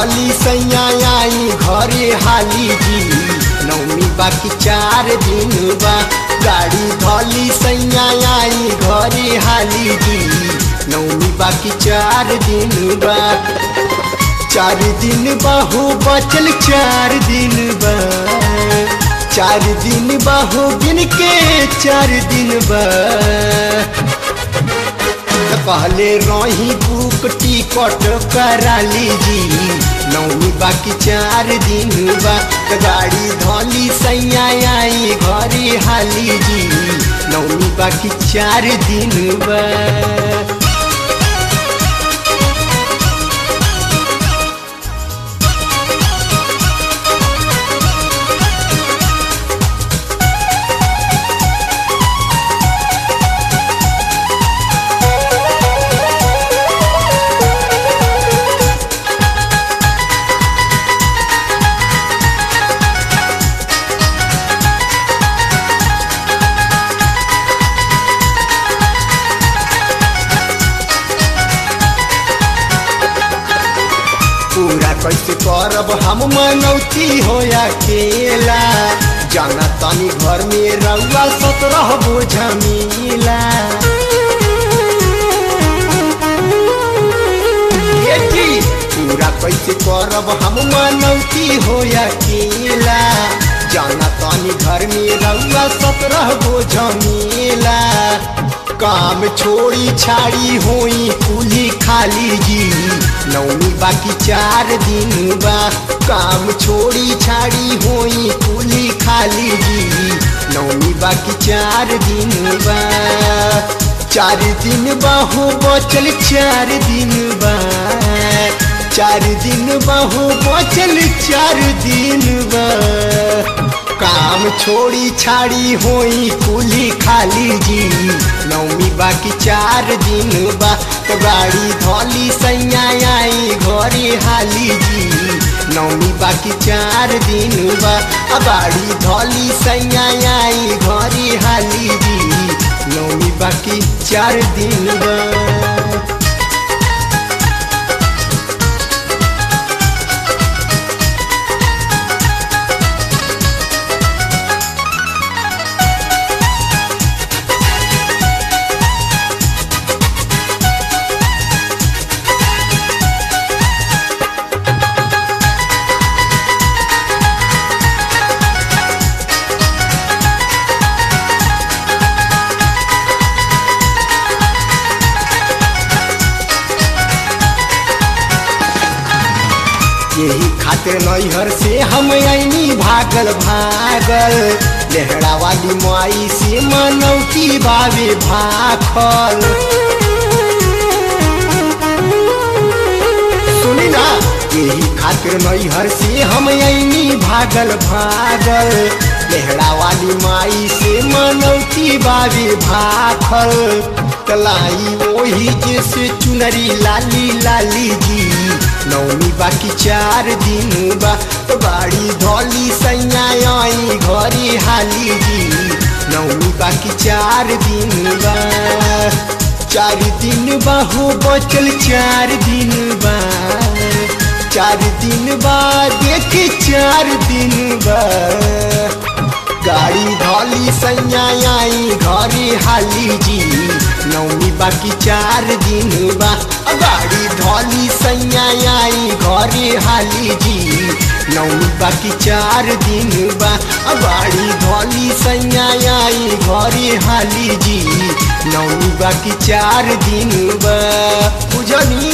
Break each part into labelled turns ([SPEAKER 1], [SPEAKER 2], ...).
[SPEAKER 1] धली सैया आई घरे हाली जी नौमी बाकी चार दिन बा गाड़ी धली सैया आई घरे हाली जी नौमी बाकी चार दिन बा चार दिन बाहू बचल चार दिन बा चार दिन बाहू गिन के चार दिन बा त कहले रही बुक टिकट करा लीजी नौमी बाकी चार दिन बा त गाड़ी धली सैया आई घरे हाली जी नौमी बाकी चार दिन बा पूरा कैसे करब हम मनौती हो अकेला जाना तनी घर में रउआ सतरह बोझमीला ये जी, पूरा कैसे करब हम मनौती हो अकेला जाना तनी घर में रउआ सतरह बोझमीला काम छोड़ी छाड़ी होई कुली खाली जी नौमी बाकी चार दिन बा काम छोड़ी छाड़ी होई कुली खाली जी नौमी बाकी चार दिन बा चार दिन बाहू बचल चार दिन बा चार दिन बाहू बचल चार दिन बा काम छोड़ी छाड़ी होई कुली खाली जी नौमी बाकी चार दिन बा तो गाड़ी धली सैया आई घरे हाली जी नौमी बाकी चार दिन बा आ गाड़ी धली सैया आई घरे हाली जी नौमी बाकी चार दिन बा यही खातिर नैहर से हम ऐनी भागल भागल लेहड़ा वाली माई से मनौती बाबे भाखल सुनी ना यही खातिर नैहर से हम ऐनी भागल भागल लेहड़ा वाली माई से मनौती बाबे भाखल तलाई वही जैसे चुनरी लाली लाली जी नौमी बाकी चार दिन बा तो गाड़ी धली सैया आई घरे हाली जी नौमी बाकी चार दिन बा चार दिन बाहू बचल चार दिन बा चार दिन बाद देख चार दिन बा गाड़ी धली सैया आई घरे हाली जी नौमी बाकी चार दिन बा अ गाड़ी धली सैया आई घरे हाली जी नौमी बाकी चार दिन बा अ गाड़ी धली सैया आई घरे हाली जी नौमी बाकी चार दिन बा बुझनी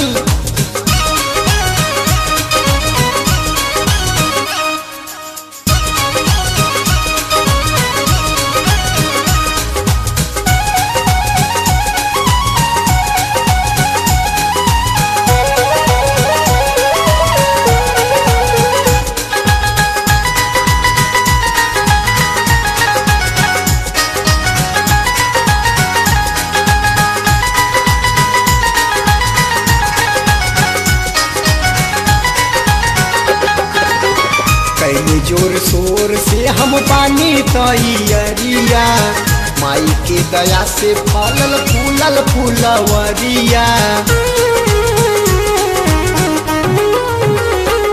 [SPEAKER 1] कैले जोर शोर से हम पानी तैयरिया माई के दया से फलल फूलल फूलवरिया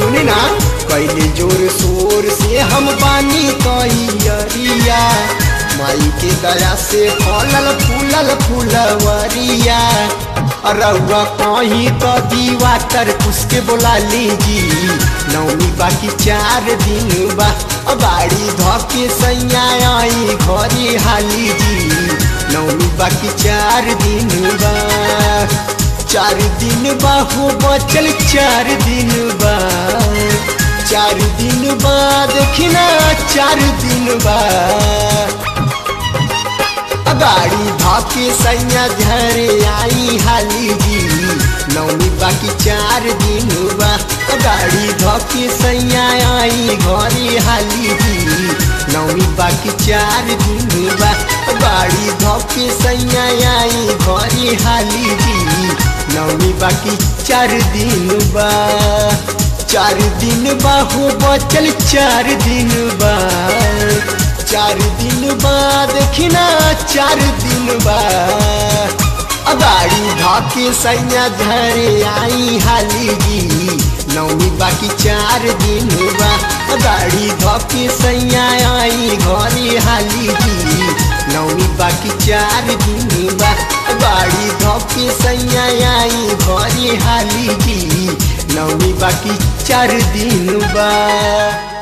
[SPEAKER 1] सुनी ना कैले जोर शोर से हम बानी तैयरिया माई के दया से फलल फूलल फूलवरिया रउआ कहीं तो दीवा तर उसके बोला लीजी नौमी बाकी चार दिन बा बाड़ी धके सैया आई घरे हाली जी नौमी बाकी चार दिन बा चार दिन बा हो बचल चार दिन बा चार दिन बाद देखिना चार दिन बा गाड़ी भाके सैया झरे आई हाली जी नौमी बाकी चार दिन बा गाड़ी धके सैया आई घरे हाली जी नौमी बाकी चार दिन बा गाड़ी धके सैया आई घरे हाली जी नौमी बाकी चार दिन बा चार दिन बा हो बचल चार दिन बा चार दिन बाद खिना चार दिन बाद गाड़ी धाके सैया झरे आई हाली जी नौमी बाकी चार दिन बा गाड़ी धाके सैया आई घरे हाली जी नौमी बाकी चार दिन बा गाड़ी धाके सैया आई घरे हाली जी नौमी बाकी चार दिन बा